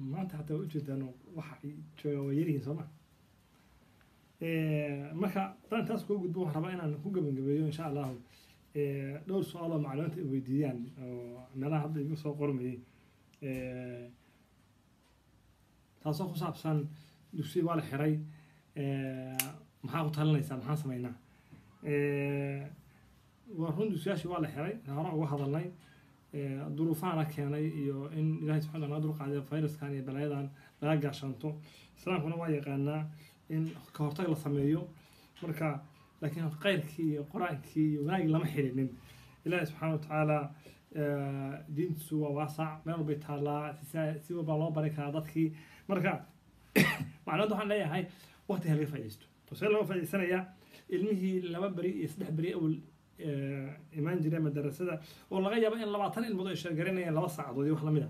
maanta hataa waa ujeedaan waxa ay joogaan waa yaryihiin soo ma marka haddaan taas kuu gudbo waxaan rabaa inaan ku gabagabeeyo insha allahu dhowr su-aal oo macluumaadta ay weydiiyaan oo meelaha hadda igu soo qormayay taasoo ku saabsan dugsiga waa la xiray maxaa ku talinaysaa maxaan samaynaa waa run dugsiyaashii waa la xiray hore uga hadalnay duruufahana keenay iyo in ilahay subxana naga dulqaadiyo fayraskan iyo balaayadan laga gaashaanto islaamkuna waa yaqaanaa in ka hortag la sameeyo marka laakiin khayrkii iyo qur-aankii iyo wanaagii lama xirinin ilaahi subxaana watacaala diintiisu waa waasac meel walbay taallaa si walbaa loo bari karaa dadkii marka macluumada waxaan leeyahay waqti ha laga faaidaysto see looga faa'idaysanayaa ilmihii laba beri iyo saddex beri awal imaan jira madarasada oo laga yaabo in labaatan ilmood ay sheergaranayaan laba saacadood iyo wax lamid a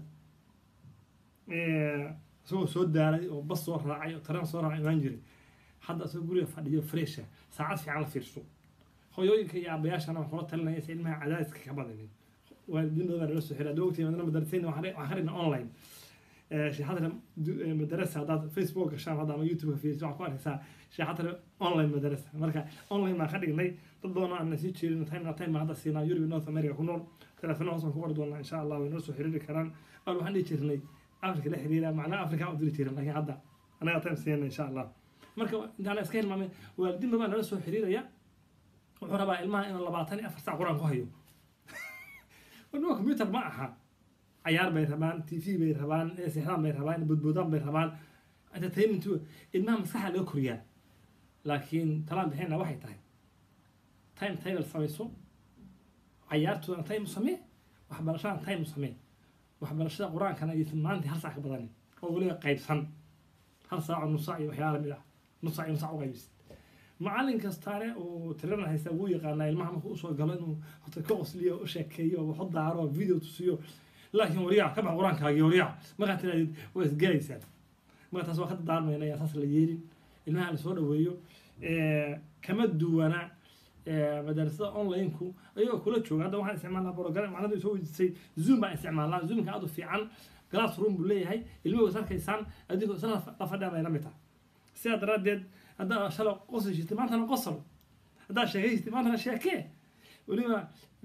isagoo soo daalay oo bas soo raacay oo tareen soo raacay imaan jiray hadda isagoo guriga fadhiyo fresha saacad fiican la fiirso hooyooyinka iyo aabayaashana waxaa kula talinaya si ilmaha cadaadiska ka badanin waalidiin badan lala soo xiray hadda ogtihi madana madarasayna waxaan ka dhigna online sheexadana madarasa haddaad facebook gashaan hadda ama youtube ka fiiriso waxaad ku arkaysaa sheexadana online madarasa marka online baan ka dhignay dad badan oo aan sii jeerin time na time baan hadda siinaa europe north america ku nool telefoona hoos baan ku qori doonaa insha allah way noo soo xiriiri karaan awal waxaan dhihi jirnay africa la xiriira macnaha africa aan u diri jirin laakiin hadda anaga time siina insha allah marka intaan iska hilmaamay waalidiin badan nala soo xiriiraya wuxuu rabaa ilmaha inuu labaatan iyo afar sac qur-aan ku hayo wadnima computer ma aha cayaar bay rabaan t v bay rabaan sixdaan bay rabaan budbudaan bay rabaan entertainment ilmaha maskaxa laga koriyaa laakiin talaan bixina waxay tahay time table samayso cayaartoodana time u samee waxbarashadana time u samee waxbarashada qur-aankana aysan maalintii hal sac ka badanin oo weliba qaybsan hal saac oo nus sac iyo waxyaala lamid ah nus sac iyo nus sac u qaybis macallin kastaane uu tirana haysta wuu yaqaanaa ilmaha markuu usoo galo inuu horta ka qosliyo u sheekeeyo waxu daaro video tusiyo laakiin waryaa ka bax qur-aankaagii waryaa markaa tiraadid waa isgelaysaan marka taas waa ka dadaarmayna yaa saas la yeelin ilmaha la soo dhaweeyo kama duwana madarasada online-ku ayagoo kula jooga hadda waxaan isticmaalnaa program macnadu soo weydiisay zoom baan isticmaalnaa zoomka aad u fiican glass room buu leeyahay ilmuhu is arkaysaan adigoo isla la fadhiya bay la mid tahay sidaa daraaddeed haddaa shalay qosol jirtay maantana qosol haddaa sheekay jirtay maantana sheekee weliba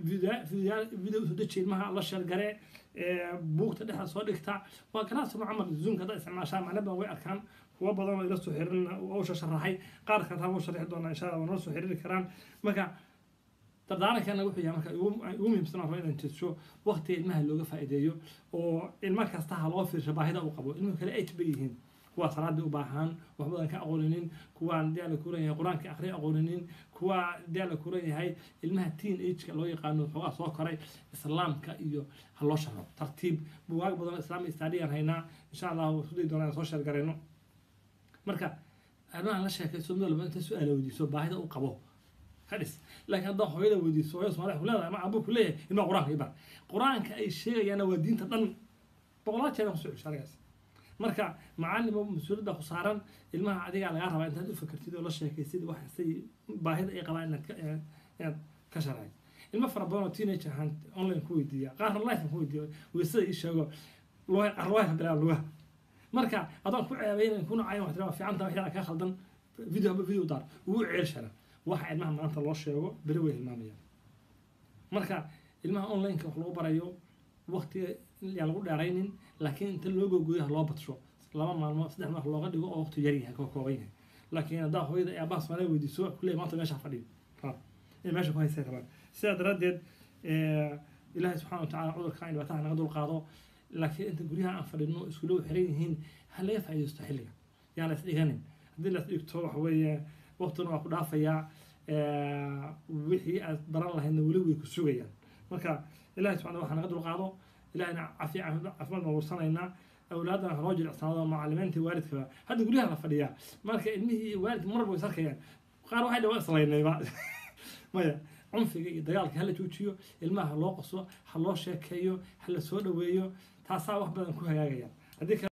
video usoo deji ilmaha la sheelgare buugta dhexda soo dhigta waa glass room camal zoomka haddaa isticmaashaa macna badan way arkaan kuwa badan oo ila soo xiriirin usha sharaxay qaar kale taa wuu sharixi doonaa insha allah waa nala soo xiriiri karaan marka dardaarankeena wuxuu yahay marka ugu muhiimsan waa inaan jeedsho waqtiga ilmaha looga faa'iideeyo oo ilmo kasta ha loo fiirsho baahida uu qabo ilmuhu kale eight bay yihiin kuwa salaadii u baahan wax badan ka aqooninin kuwaan dee la kuran yahay qur-aanka akhriya aqooninin kuwa dee la kuran yahay ilmaha teen ageka loo yaqaano xoogaa soo koray islaamka iyo ha loo sharo tartiib bugaag badan oo islaamic studyaan haynaa insha allah isku dayi doonaa soo sheergarayno marka arrimahan la sheekayso mid walba inta su-aala weydiiso baahida uu qabo hadhis laakiin haddaa hooyada weydiiso hooyo soomaaliya ku leedahay ama abu ku leeyahay ilmaa qur-aanka ibar qur-aanka ay sheegayaana waa diinta dhan boqolaal jeer kusoo cesho arigaas marka macalimo mas-uuliyadda ku saaran ilmaha adigaa lagaa rabaa intaad u fakertid oo la sheekaysid wax say baahida ay qabaan inaad inaad ka sharcay ilmo fara badan oo teenage ahaan online ku weydiiya qaarna life ku weydiiya weysada ii sheego lugaha qaar lugaha ka bilaaba lugaha marka adoon ku ceebeynayn kuna cayan wax tiraa fiicanta waxyaa ka khaldan video haba video daar ugu ceelshana waxa ilmaha maanta loo sheego beri way hilmaamayaan marka ilmaha online-ka wax lagu barayo waqtiga yaan lagu dheeraynin laakiin inta loo gogoyo ha loo badsho laba maalmood saddex maalmood looga dhigo oo waqti yar yahay ka kooban yahay laakiin haddaa hooyada ee aabbaha soomaaliya weydiiso kuleey maanta meesha fadhiyo in meesha ku haysay rabaan sidaa daraaddeed ilaahay subxana watacaala cudurka in dhibaataha naga dul qaado laakiin inta guryaha aan fadhino iskuulo xiran yihiin ha laga faa'iidaysto xilliga yaan la isdhiganin haddii la isdhigto waxa weeye waqtina waa ku dhaafayaa wixii aad baran lahaydna weli way ku sugayaan marka ilahay subxana waxa naga dul qaado ilahayna cafiya caafimaad baan warsanaynaa awlaadana haloo jilicsanaado macalimiinta waalidkaba hadda guryaha la fadhiyaa marka ilmihii waalidka mar walba is arkayaan qaar waxay dhawaa islaynayba maya cunfiga iyo dagaalka hala joojiyo ilmaha ha loo qoso ha loo sheekeeyo ha la soo dhaweeyo taasaa wax badan ku hagaagayaan haddii